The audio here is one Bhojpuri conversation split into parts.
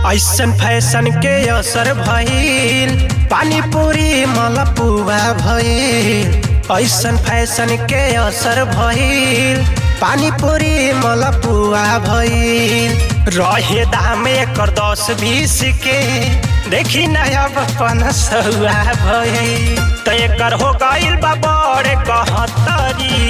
ऐसन फैशन के असर भइल पानी पूरी मलपुआ भइल ऐसन फैशन के असर भइल पानी पूरी मलपुआ भइल रहे दाम एकर दस बीस के देखी नया अपन सौआ भइल त एकर हो गइल बा बड़े कहतरी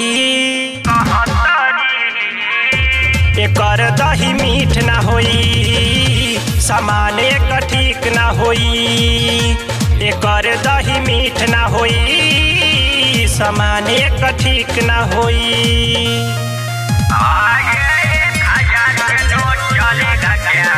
एकर दही मीठ ना होई सामान एकर ठीक ना होई एकर दही मीठ ना होई सामान एकर ठीक ना होई आगे एक हजार के नोट चलेगा क्या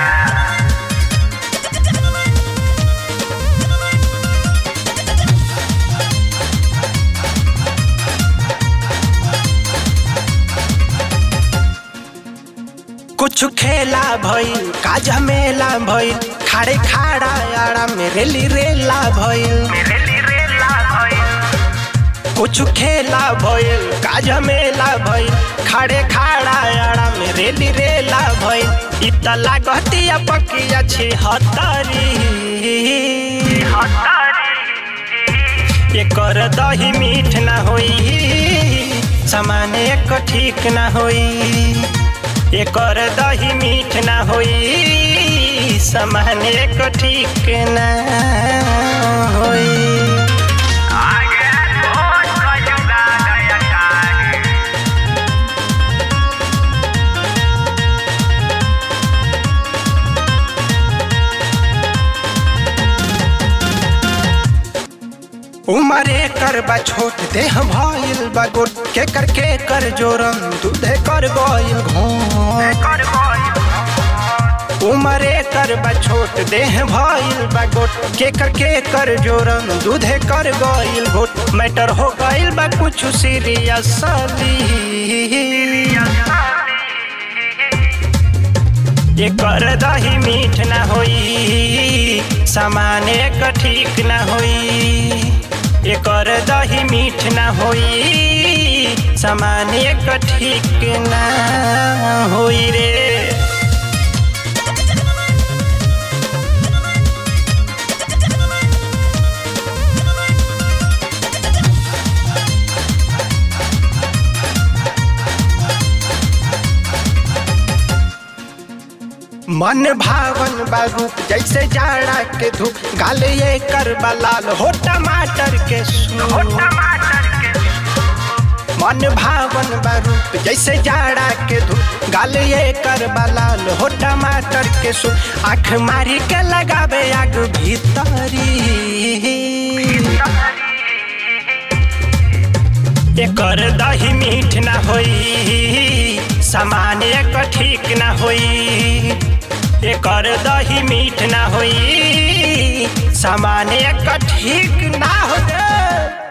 कुछ खेला भइल काजा मेला भइल खाड़े खाड़ा आड़ा में रेली रेला भइल मेरे लिए रेला भाई कुछ खेला भइल काजा मेला भइल खाड़े खाड़ा आड़ा में रेली रेला भइल इत लागतिया पकिया छी हतरी एकर दही मीठ ना होई सामान एक ठीक ना होई एकर दही मीठ ना होई सामान एक ठीक ना होई आगे बहुत कजूगा गया टागे उमरे कर बा छोट देह भइल बा गोट के कर के कर जोरम दूधे कर गइल घोट कर कोई उमरे कर बा छोट देह भइल बा गोट के कर के कर जोरम दूधे कर गइल घोट मैटर हो गइल बा कुछ सीरियसली एकर दही मीठ ना होई सामान एक ठीक ना होई एकर दही मीठ ना होई सामान एक ठीक ना होई रे मन भावन बा रूप जैसे जाड़ा के धूप गाले ये कर लाल हो टमाटर के सूप टमाटर के मन भावन बा रूप जैसे जाड़ा के धूप गाले ये कर लाल हो टमाटर के सूप आँख मारी के लगावे आग भीतरी एकर दही मीठ ना होई सामान एक ठीक ना होई एकर दही मीठ ना होई सामान एक ठीक ना होई